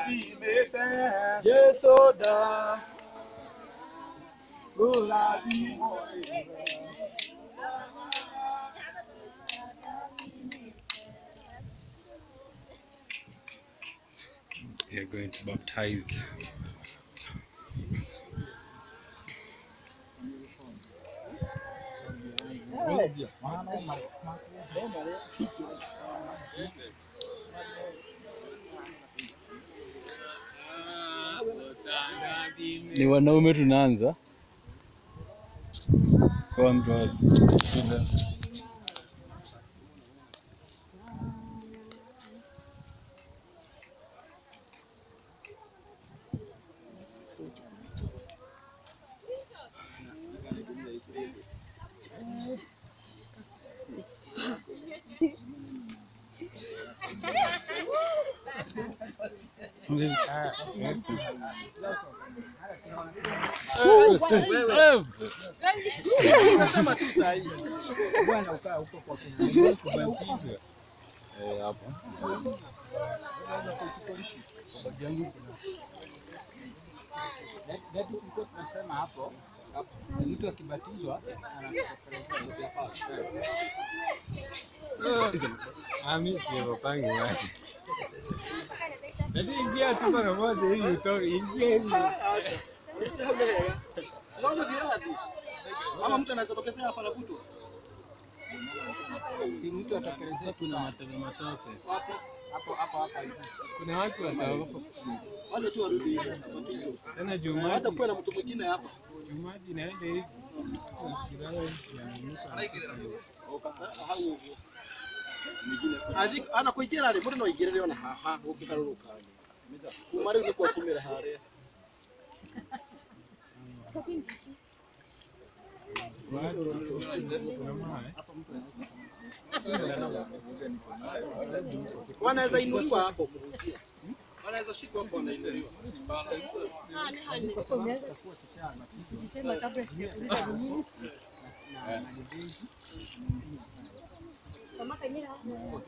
ũrathimĩte Jesũ nda ũrathimwo They are going to baptize. Ni wanaume tunaanza kwa mtu wa shida. Nasema tu saa hii. Eh, hapo. Ndio tulikuwa tunasema hapo. Mtu akibatizwa Ami siwapangi wapi. Lakini ingia tu mara moja ili utoke, ingia hivi. ama mtu anaweza tokezea hapa anavutwa Si mtu atokelezea kuna matope matope. hapo hapo hapo hapa hivi. Kuna watu wataogopa. Wacha tu arudi batizo. Tena juu Wacha maji, kuwe na mtu mwingine hapa. juu maji inaenda hivi. Kilala hivi yananuka. Athi ana kuigera ri muri no igere ona haha ukikaruruka. Kuma riu ni kwa kumira haria. Kuna mawe. Wanaweza inuliwa hapo kurudia. Wanaweza shikwa hapo wanainuliwa. Ukisema kabla sijakuuliza ni nini? Kamata nyera. Hapana,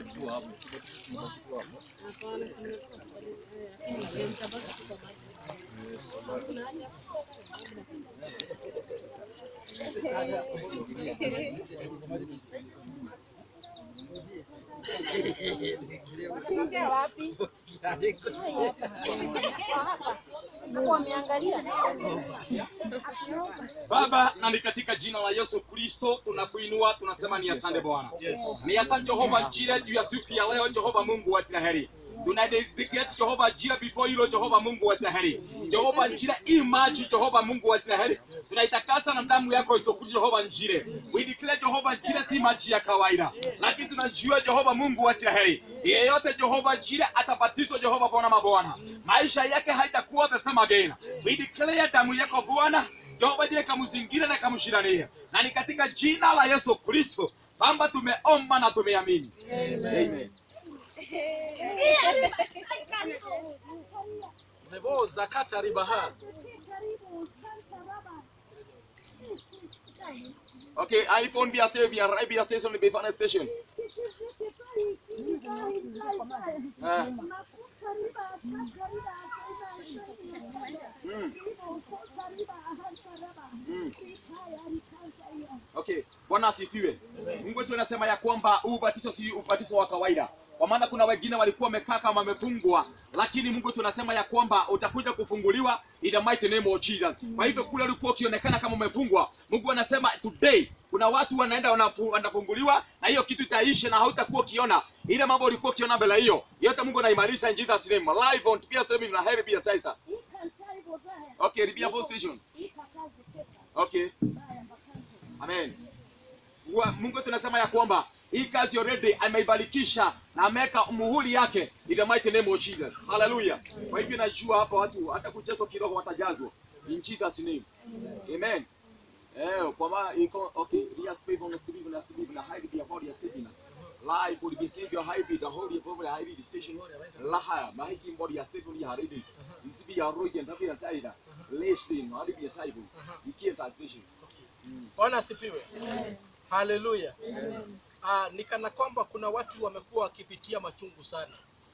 tumetoka pale. Eh, lakini mtabaki tu kwa maji. Kuna haja. Watokea wapi? Wameangalia. Baba, na ni katika jina la Yesu Kristo tunakuinua, tunasema ni asante Bwana. Ni asante Jehova Jire juu ya siku ya leo, Jehova Mungu wa Israeli. Tunadedicate Jehova Jire before hilo Jehova Mungu wa Israeli. Jehova Jire hii maji Jehova Mungu wa Israeli. Tunaitakasa na damu yako isokuli Jehova Jire. We declare Jehova Jire si maji ya kawaida. Lakini tunajua Jehova Mungu wa Israeli. Yeyote Jehova Jire atabatizwa Jehova Bwana mabwana. Maisha yake haitakuwa the same again. We declare damu yako Bwana Jehova Jire kamzingira na kamshirania. Na ni katika jina la Yesu Kristo kwamba tumeomba na tumeamini. Amen. Nebo zakata ribaha. Okay, iPhone via TV via right via station be fun station. Ah. Mm. Mm. Okay, Bwana asifiwe. Mungu wetu anasema ya kwamba huu ubatizo si ubatizo wa kawaida. Kwa maana kuna wengine walikuwa wamekaa kama wamefungwa, lakini Mungu wetu anasema ya kwamba utakuja kufunguliwa in the mighty name of Jesus. Kwa hivyo kule ulikuwa ukionekana kama umefungwa, Mungu anasema today kuna watu wanaenda wanafu- wanafunguliwa na hiyo kitu itaisha na hautakuwa ukiona ile mambo ulikuwa ukiona mbele hiyo. Yote Mungu anaimarisha in Jesus name. Live on Pia Stream na Heavy Pia Taisa. Okay, Ribia Full Station. Okay. Amen. Wa- Mungu tunasema ya kwamba hii kazi already ameibarikisha na ameweka muhuri yake in the mighty name of Jesus. Hallelujah. Kwa hivyo najua hapa watu hata kujazwa kiroho watajazwa in Jesus name. Amen. Eh, kwa maana iko okay, Ria Steve on Steve na Steve na hide via body ya Steve na live for the Steve ya hide the holy of the hide station la haya mahiki body ya Steve ni hide isibi ya roho ya ndavi ya taida listing hadi via taibu ikienda station Bwana asifiwe. Haleluya. Ah, ni kana kwamba kuna watu wamekuwa wakipitia machungu sana.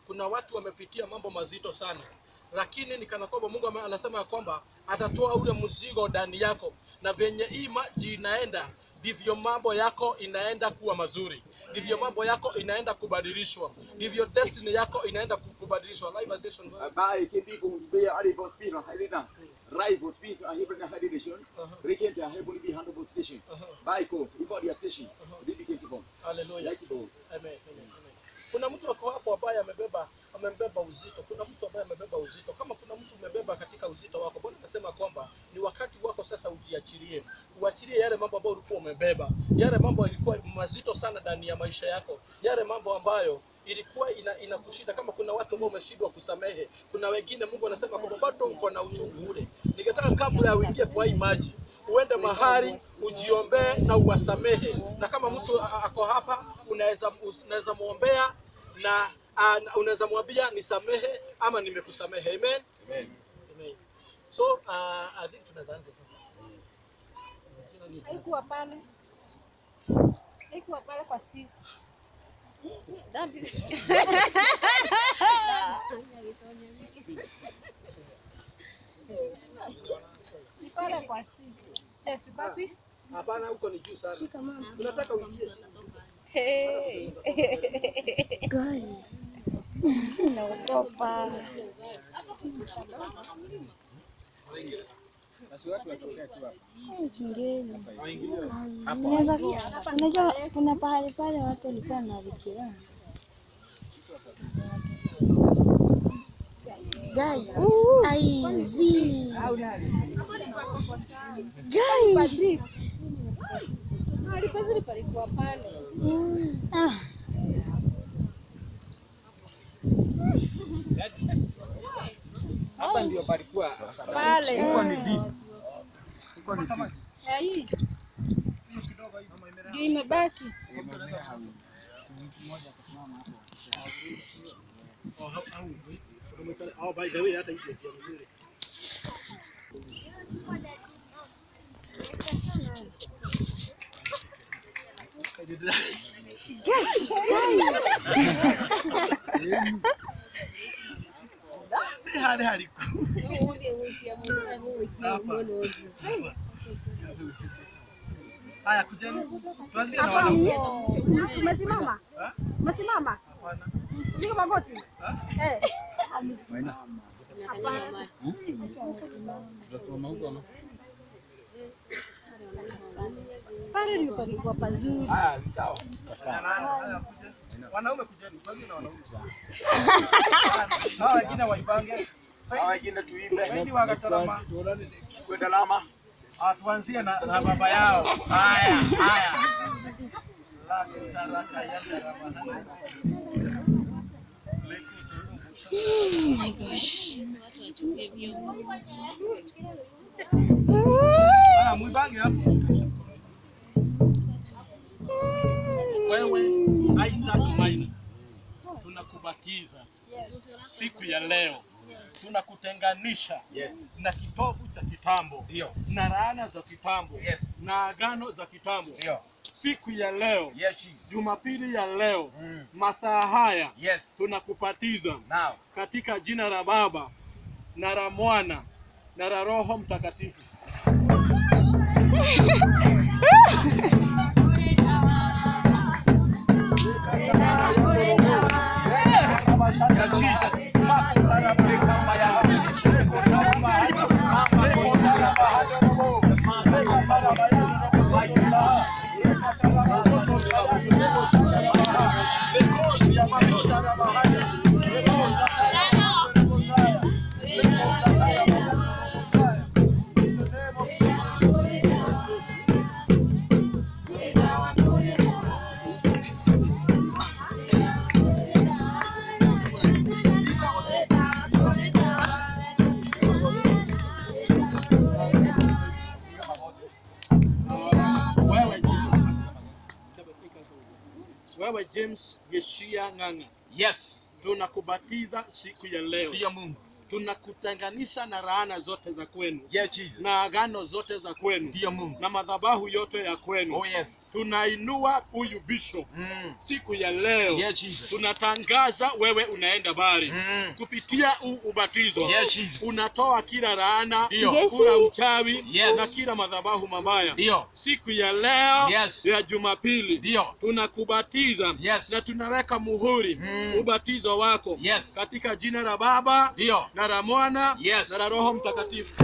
kuna watu wamepitia mambo mazito sana lakini ni kana kwamba mungu ame- anasema ya kwamba atatoa ule mzigo ndani yako na venye hii maji inaenda ndivyo mambo yako inaenda kuwa mazuri ndivyo mambo yako inaenda kubadilishwa ndivyo destiny yako inaenda ku- kubadilishwa Live edition. Bae kimbiku be ali for speed halina. Rai for speed a hibra hadi nation. Rekente a hebu bi hando station. Bae ko ibodi ya station. Bibi kintu Hallelujah. Like bo. Amen, amen, amen. Kuna mtu ako hapo ambaye amebeba amebeba uzito. Kuna mtu ambaye amebeba uzito. Kama kuna mtu umebeba katika uzito wako, Bwana anasema kwamba ni wakati wako sasa ujiachilie, uachilie yale mambo ambayo ulikuwa umebeba, yale mambo yalikuwa mazito sana ndani ya maisha yako, yale mambo ambayo ilikuwa ina, inakushinda. Kama kuna watu ambao umeshindwa kusamehe, kuna wengine Mungu anasema kwamba bado uko na uchungu ule. Ningetaka kabla ya uingie kwa hii maji uende mahali ujiombee na uwasamehe, na kama mtu a- a- ako hapa unaweza unaweza muombea na a- na unaweza mwambia nisamehe ama nimekusamehe. Amen. Amen. Amen. So uh, I think tunaweza anza sasa. Jina ni- haikuwa pale, haikuwa pale kwa Steve. Daddy. Ni pale kwa Steve. Chef, iko wapi? Hapana, huko ni juu sana. Shika mama. Tunataka uingie chini. Naogopa. Unaweza ku- unajua kuna pahali pale watu walikuwa wanavikiana Gai. Ai, zi. Gai. Padri. Mahali pazuri palikuwa pale. Ah. Hapa ndio palikuwa Pale. huko ni deep. Ya hii. Ndio imebaki. Oh, by the way, hata hiyo ndio nzuri. Hali hali Haya, kujeni. Tuanzie na wanaume. Umesimama? Umesimama? Niko magoti. Eh. Tutasimama huko ama? Pale ndio palikuwa pazuri. Ah, sawa. Anaanza. Haya, kujeni. Wanaume kujeni. Tuanzie na wanaume. Hawa wengine waipange. Hawa wengine tuimbe. Wengi wakatarama. Kwenda lama. Ah, tuanzie na, na baba yao. Haya, haya. Laki taraka yanda ramana. Ah, mwibange hapo. Wewe Isaac Maina, tunakubatiza siku ya leo, tunakutenganisha Yes. na kitovu cha kitambo Ndio. na laana za kitambo Yes. na agano za kitambo. Ndio. Siku ya leo, Yes, chief. Jumapili ya leo, Mm. masaa haya Yes. tunakupatiza Now. katika jina la Baba na la Mwana na la Roho Mtakatifu. Ya Jesus. Wewe James- wewe James Yeshia Ng'ang'a, Yes. tunakubatiza siku ya leo Ndio Mungu. tunakutenganisha na laana zote za kwenu Yes, Jesus. na agano zote za kwenu Ndiyo Mungu. na madhabahu yote ya kwenu Oh, yes. tunainua huyu bishop Mm. siku ya leo Yes, Jesus. tunatangaza wewe unaenda bari Mm. kupitia huu ubatizo Yes, Jesus. unatoa kila laana Ndio. kula uchawi Yes. na kila madhabahu mabaya Ndio. siku ya leo Yes. ya Jumapili Ndio. tunakubatiza Yes. na tunaweka muhuri Mm. ubatizo wako Yes. katika jina la Baba Ndio. na la Mwana Yes. na la Roho Mtakatifu.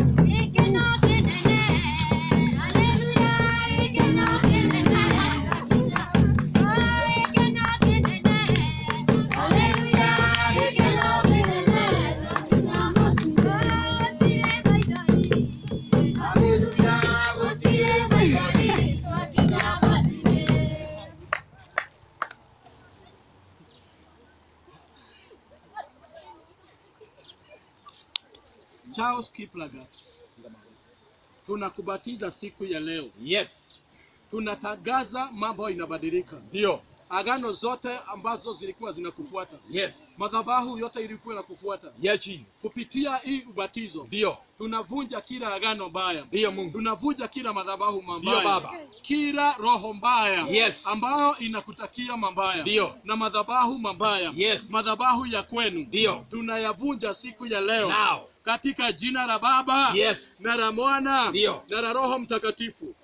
Charles Kiplagat, tunakubatiza siku ya leo, Yes. tunatangaza mambo inabadilika. Ndio. Agano zote ambazo zilikuwa zinakufuata, Yes. madhabahu yote ilikuwa inakufuata, Yes, Jesus. kupitia hii ubatizo Ndio. tunavunja kila agano mbaya, Ndio Mungu. tunavunja kila madhabahu Ndio, mabaya, Baba. kila roho mbaya Yes. ambayo inakutakia mabaya Ndio. na madhabahu mabaya Yes. madhabahu ya kwenu Ndio. tunayavunja siku ya leo Now. katika jina la Baba Yes. na la Mwana Ndio. na la Roho Mtakatifu.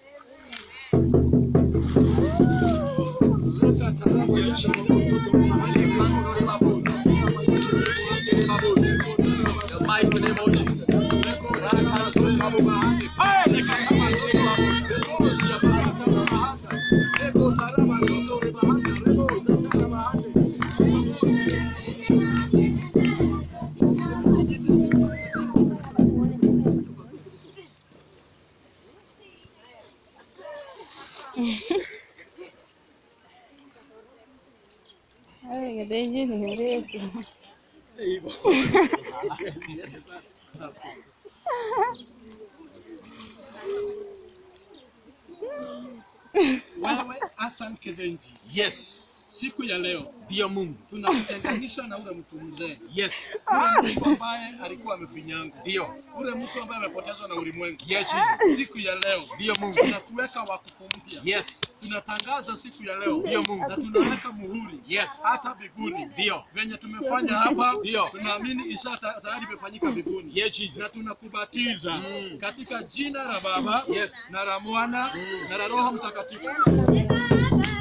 The mighty name of Jesus. Ay, gadeji ni mrefu. Wewe Hassan Kedenji, Yes. siku ya leo Ndio Mungu. tunakutenganisha na ule mtu mzee, Yes. ule mtu ambaye alikuwa amefinyangwa, Ndio. ule mtu ambaye amepotezwa na ulimwengu. Yes, Jesus. Siku ya leo Ndio Mungu. tunakuweka wakfu mpya. Yes. Tunatangaza siku ya leo Ndio Mungu. na tunaweka muhuri Yes. hata mbinguni. Ndio. Venye tumefanya hapa, Ndio. tunaamini isha ta- tayari imefanyika mbinguni. Yes, Jesus. na tunakubatiza Mm. katika jina la Baba Yes. na la Mwana na la Roho Mtakatifu. Thank you.